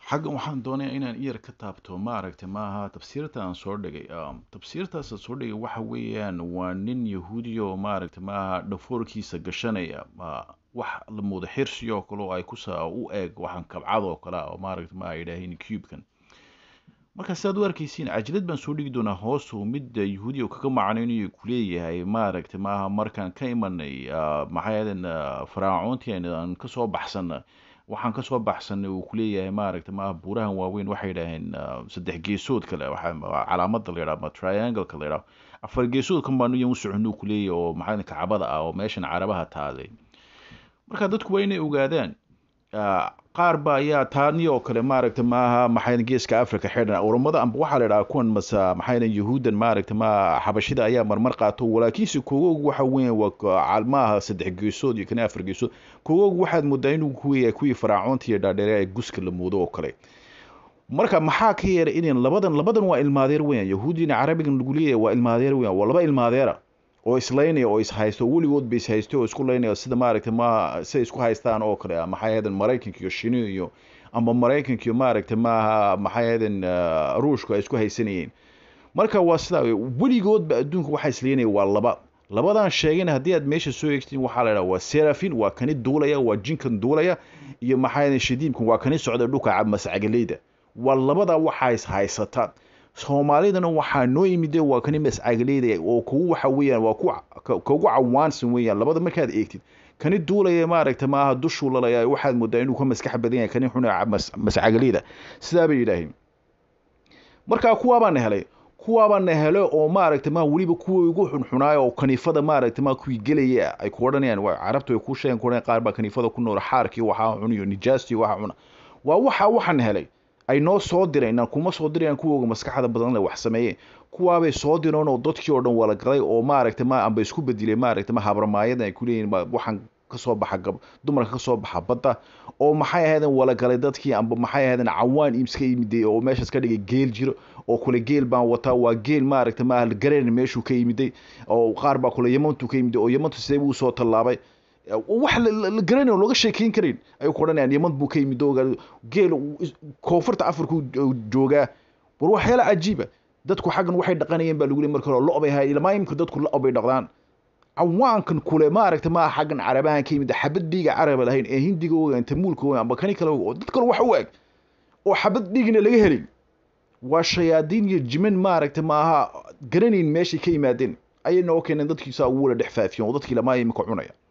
xaggan waxaan doonayaa inaan iyar ka taabto maaragtay maaha tafsiirta aan soo dhigay tafsiirtaas aan soo dhigay waxa weeyaan waa nin yahuudiya oo maaragtay maaha dhafoorkiisa gashanaya wax la muudo xirsi oo kale oo ay kusa u eeg waxaan kabcad oo kale oo maaragtay maaha idhaahayn cubekan marka sidaad u arkaysiin cajilad baan soo dhigi doonaa hoosu midda yahuudiya oo kaga macnaynayo kuleeyahay maaragtay maaha markaan ka imanay maxay ahaydeen faraacoontii aan kasoo baxsana waxaan kasoo baxsanay uu kuleeyahay maaragtay maaha buurahan waaweyn waxay idhaaheen saddex geesoodka le calaamada la yidhaha ama triangle-ka la yidhaho afar geesoodkan baanu iyan u soconuu kuleeyahay oo maxaa kacbada ah oo meeshan carabaha taalay marka dadku waa inay ogaadaan qaar ba ayaa taani oo kale maaragta maaha maxay geeska africa xidhan oromada amba waxaa la idhaha kuwan masa maxay yahuudan maaragta ma xabashida ayaa marmar qaato walaakiinse kogoog waxa weyan waa maaha saddex geesood iyo kan afar geesood kogoog waxaad moodaa inuu kuweeyahay kuwii faraacoonta iyo dhaadheere ee guska la moodo oo kale marka maxaa ka yeeray in labadan labadan waa ilmaadeer weyan yahuudina carabigan lagu leeyahay waa ilmaadeer weyan waa laba ilmaadeera oo islaynaya oo ishaysto weligood ba ishaysto oo isku laynaya sida maaragtay ma siday isku haystaan oo kale maxay ahaydeen maraykanka iyo shini iyo amba maraykanka iyo maaragtay maaha maxay ahaydeen ruushku ay isku haysanayeen marka waa sidaa weligoodba adduunka waxaa islaynaya waa laba labadan sheegayna haddii aad meesha soo eegtiin waxaa la idhaha waa serafin waa kani duulaya waa jinkan duulaya iyo maxay ahaydeen shadiimkan waa kani socda dhulka mascagaleyda waa labada waxaa is haysataan soomaalidana waxaa noo yimide waa kani mascagaleyda oo kugu waxa weeyaan waa kugu cawaansan weeyaan labada markaad eegtid kani duulaya maaragta maaha dushuu lalaya waxaad moodaa inuu ka maskax badan yahay kani xuna mascagaleyda sidaa bay yidhaaheen markaa kuwaabaana helay kuwaabaana hele oo maaragta ma weliba kuwa ugu xunxunaay oo kaniifada maaragta ma kuwii gelaya ay ku odhanayaan carabtu ay ku sheegen ku qaar baa kaniifada ku nool xaarkii waxaa cuniyo nijaastii waxaa cuna waa waxa waxaan helay ay noo soo direen kuma soo dirayaan kuwooga maskaxda badan le wax sameeyeen kuwaabay soo direen oo dadkii oo dhan wala galay oo maaragta ma amba isku bedelay maaragta ma habarmaayada ay kuleeyihin waxaan kasoo baxa gab dumarka kasoo baxa badda oo maxay ahaydeen wala galay dadkii amba maxay ahaydeen cawaan iibska yimiday oo meeshaas ka dhigay geel jiro oo kule geel baan wataa waa geel maaragta ma gareen meeshuu ka yimiday oo qaar baa kule yamantu ka yimiday oo yamantu sidee buu soo tallaabay wax la garanayn oo looga sheekeyn karayn ayuu ku odhanayaan yaman buu ka yimid oo geel koonfurta afriku joogaa war waxyaala cajiiba dadku xaggan waxay dhaqanayeen baa lagu leey marka hore lo bay ahay ilmaa imika dadku lo bay dhaqdaan cawaankan kule maaragta maa xaggan carabahan ka yimid xabad dhiiga caraba lahayn ee hindiga ogaan tamuulka ogaan amba kani kale oo dad kale wax u eg oo xabad dhiigna laga helin waa shayaadiin iyo jiman maaragta maaha garanayn meeshay ka yimaadeen ayay noo keeneen dadkiisaa ugu wala dhex faafiyen oo dadkii lamaa imika cunaya